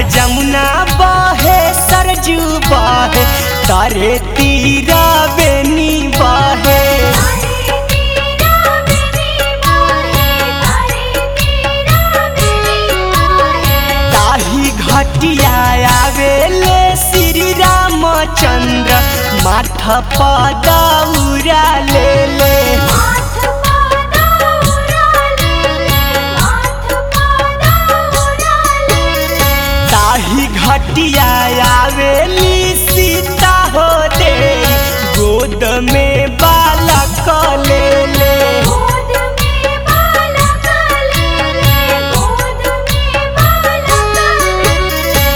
जमुना बहे सरजू बहे तारे तीरा बेनी बहे तारे तेरा बेनी माहे तारे तेरा बेनी माहे ताही घटिया आवेले श्री रामचंद्र माथा पदौरा ले ले माथ पादा उड़ाले माथ पादा उड़ाले ताही घटिया आवेली सीता हो दे गोद में बालक ले ले गोद में बालक ले ले गोद में बालक ले ले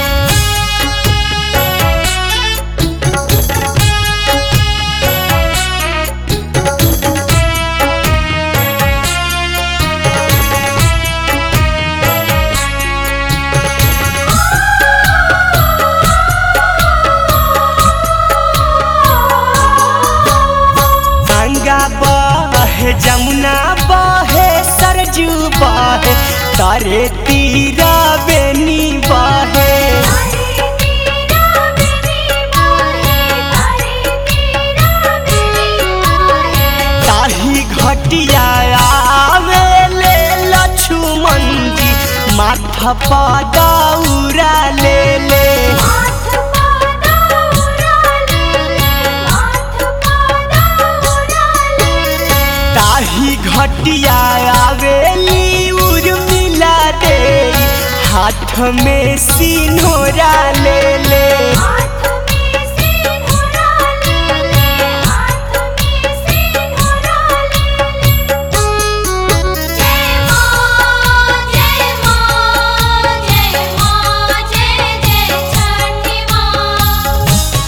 गंगा बहे जमुना बहे सरजू बहे तारे तीरा बेनी बहे तारे तेरा बेनी माहे तारे तेरा बेनी माहे ताही घटिया आवेले लक्ष्मण जी माथा पदौरा ले ले माथ पादा उड़ाले माथ पादा उड़ाले ताही घटिया आवेली उर्मिला दे हाथ में सिन्होरा ले ले हाथ में सिंघोरा ले ले हाथ में सिंघोरा ले ले जय मां जय मां जय मां जय जय छठी मां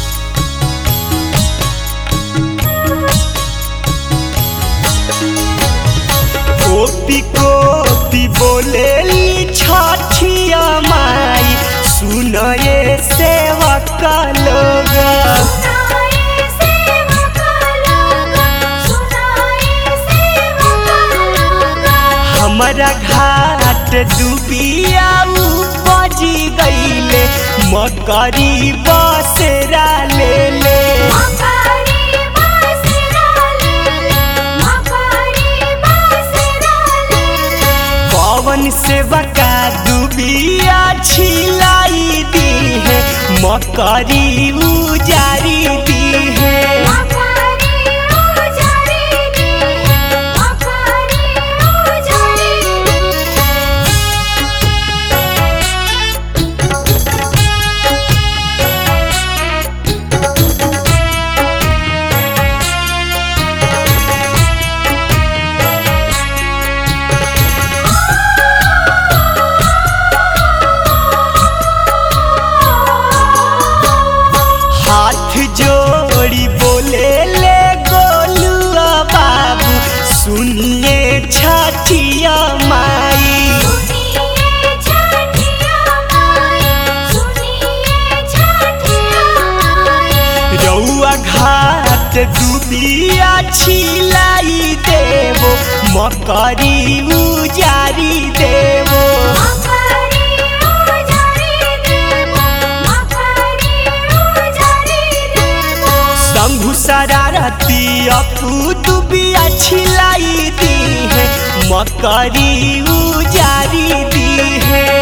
कोपी कोपी बोलेली छठिया माई सुनये सेवक लोग सुनाए सेवक लोग सुनाए सेवक लोग हमारा घाट डूबिया बजी गईले मकरी बसेरा ले ले मकरी बासरा ले ले मकरी बासरा ले ले पवन सेवका डूबिया छिलाई दी है मकरी उजारी दी है मकरी उजारी दी है मकरी उजारी दी है हाथ जोड़ी बोले ले गोलुआ बाबू सुनिए छठिया माई सुनिए छठिया माई सुनिए छठिया माई रउआ घाट डूबिया छिलाई देवो मकरी उजारी देवो मकरी उजारी देवो मकरी उजारी देवो शंभु शरारती अपू दुबिया छिलाई दी है मकरी उजारी दी है